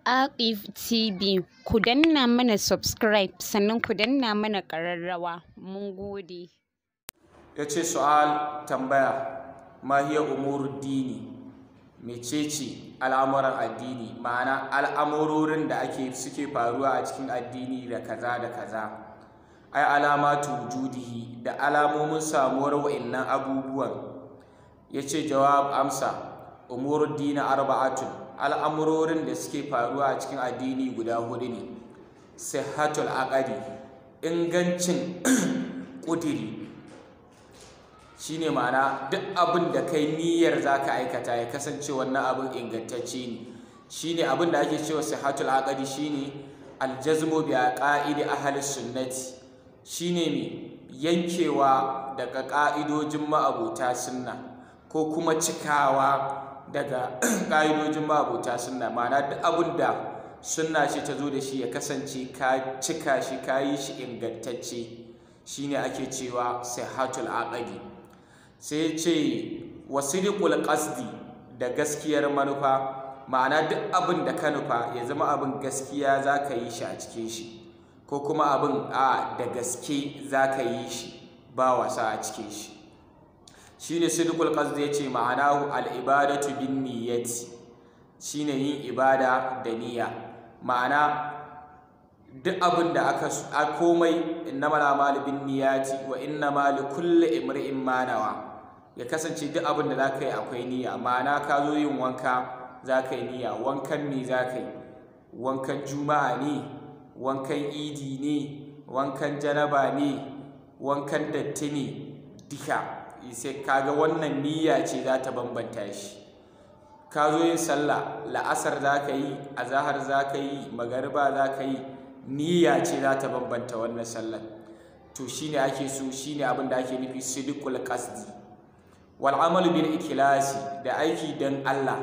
Aqif TV ku danna mana subscribe sannan ku danna mana ƙararrawa mun gode. ya ce su'al tambaya ma hiya umurud dini mecece al'amuran addini ma'ana al'amurorin da ake suke faruwa a cikin addini da kaza da kaza ai alamatu wujudihi da alamomin samuwar wa'annan abubuwan ya ce jawab amsa umurud dini arba'atun al'amurorin da suke faruwa a cikin addini guda hudu ne sihhatul aqadi ingancin ƙudiri shine ma'ana duk abin da kai niyyar zaka aikata ya kasance wannan abin ingantacce ne shine abin da ake cewa sihatul aqdi shine aljazmu bi aqaidi ahli sunnati shine me yankewa daga ka'idojin ma'abota sunna ko kuma cikawa daga ka'idojin ma'abota sunna ma'ana duk abin da sunna ce ta zo da shi ya kasance ka cika shi ka yi shi ingantacce shine ake cewa sihatul aqdi sai ce wasidiqul qasdi da gaskiyar manufa ma'ana duk abin da ka nufa ya zama abin gaskiya za ka yi shi a cikin shi ko kuma abin a da gaske za ka yi shi ba wasa a cikin shi shine sidiqul qasdi yace ma'ana al-ibadatu bin niyyati shine yin ibada da niyya ma'ana duk abin da aka a komai innamal a'malu bin niyyati wa innamal likulli imri'in ma nawa ya kasance duk abin da za ka yi akwai niyya ma'ana ka zo yin wanka za ka yi niyya wankan me za ka yi wankan juma'a ne wankan idi ne wankan janaba ne wankan datti ne duka sai kaga wannan niyya ce za ta bambanta shi ka zo yin sallah la'asar za ka yi azahar za ka yi magariba za ka yi niyya ce za ta bambanta wannan sallar to shine ake so shine abin da ake nufi sidqul qasdi wal'amalu bil ikilasi da aiki don Allah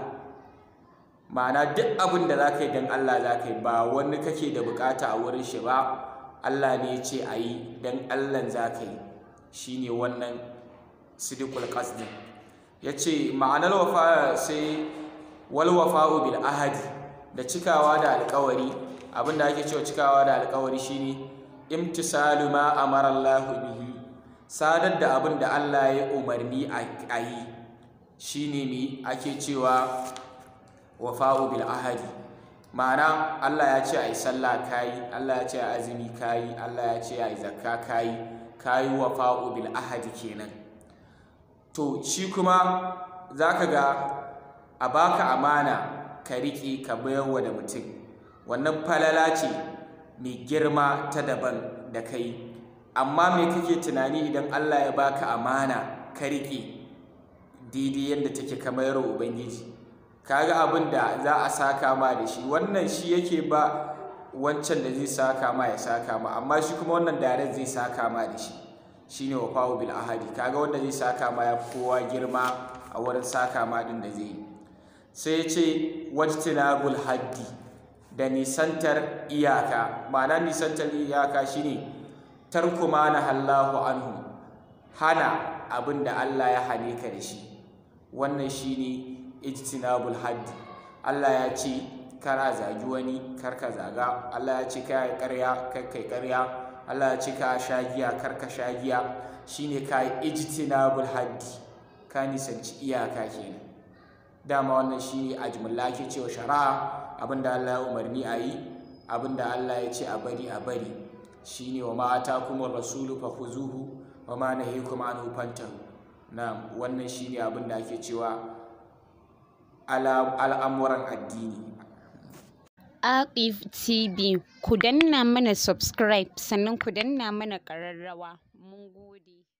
ma'ana duk abin da za ka yi don Allah za ka yi ba wani kake da bukata a wurin shi ba Allah ne ya ce a yi don Allah za ka yi shi ne wannan sidikul qasdi ya ce ma'anar wafa sai wal wafa'u bil ahadi da cikawa da alkawari abin da ake cewa cikawa da alkawari shine imtisalu ma amara Allah bihi sadar da abin da Allah ya umarni a yi shi ne mi ake cewa wafa'u bil ahadi ma'ana Allah ya ce a yi sallah kayi Allah ya ce a azumi kayi Allah ya ce a yi zakka kayi kayi wafa'u bil ahadi kenan to shi kuma za ka ga a baka amana ka riƙe ka bayarwa da mutum wannan falala ce mai girma ta daban da kai amma me kake tunani idan Allah ya baka amana ka riƙe daidai yadda take kamar ubangiji kaga abin da za a saka ma da shi wannan shi yake ba wancan da zai saka ma ya saka ma amma shi kuma wannan daren zai saka ma da shi shine wafawu bil ahadi kaga wanda zai saka ma ya kowa girma a wurin saka ma din da zai yi sai ya ce wajtinabul haddi da nisantar iyaka ma'ana nisantar iyaka shine tarku ma na hallahu anhu hana abin da Allah ya hane ka da shi wannan shine ijtinabul haddi Allah ya ce kar a zagi wani kar ka zaga Allah ya ce kai ƙarya kar kai ƙarya Allah ya ce ka sha giya kar ka sha giya shine ka ijtinabul haddi ka nisanci iyaka kenan dama wannan shine ajmulla ke cewa shari'a abinda Allah ya umarni a yi abinda Allah ya ce a bari a bari shine wa ma atakumur rasulu fakhuzuhu wa ma nahikum anhu fantahu na wannan shine abin da ake cewa al'amuran addini Aqif TV ku danna mana subscribe sannan ku danna mana ƙararrawa mun gode